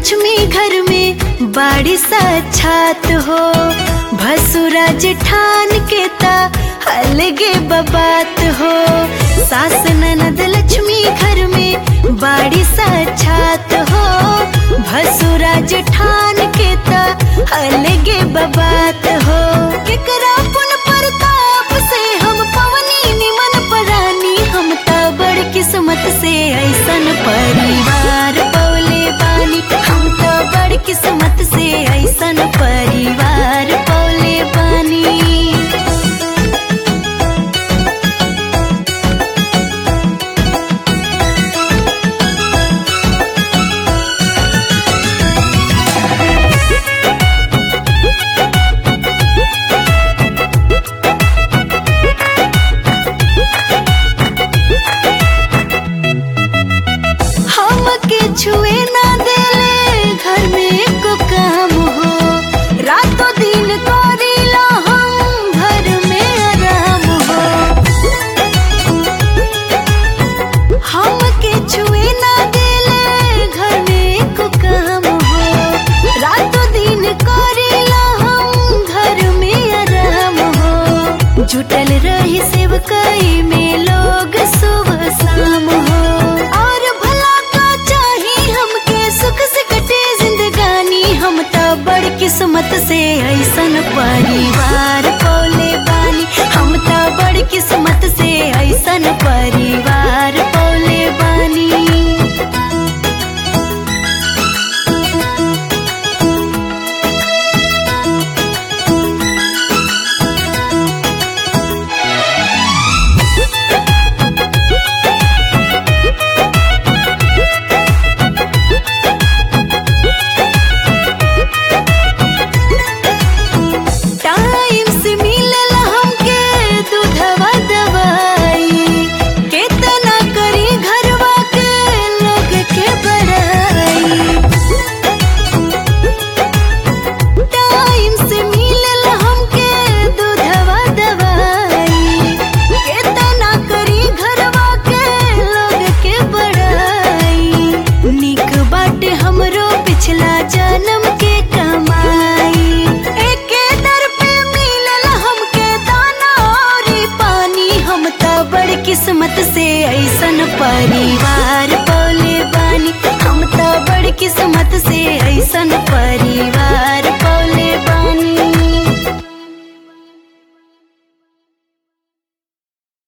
लक्ष्मी घर में बाड़ी साक्षात हो भसुरा जेठान के ता अलगे बबात हो सास ननद लक्ष्मी घर में बाड़ी साक्षात हो भसुरा जेठान के ता अलगे बबात हो केकरा पुन प्रताप से हम पवनी निमन परानी हम ता बड़ किस्मत से ऐसन परिवार पौले बानी हम तो बड़ किस्मत से ऐसन परिवार पौले बानी हमके छुए ना देले घर में एको काम हो रातों दिन करीला हम घर में आराम हो हमके छुए ना देले घर में एको काम हो रातों दिन करीला हम घर में आराम हो जुटल रही सेवकाई में लोग सुबह शाम हो और भला का चाही हमके सुख से कटे जिंदगानी हम तो बड़ किस्मत से ऐसन परिवार पौले बानी हम तो बड़ किस्मत से ऐसन परिवार पौले बानी टाइम से मिलला हमके दूधवा दवाई केतना करी घरवा के लोग के बड़ाई टाइम से मिलला हमके दूधवा दवाई केतना करी घरवा के लोग के बड़ाई निक बाटे हमरो पिछला जन्म के कमाई एके दर पे मिलल हमके दाना और पानी हम तो बड़ किस्मत से ऐसन परिवार पौले बानी हम तो बड़ किस्मत से ऐसन परिवार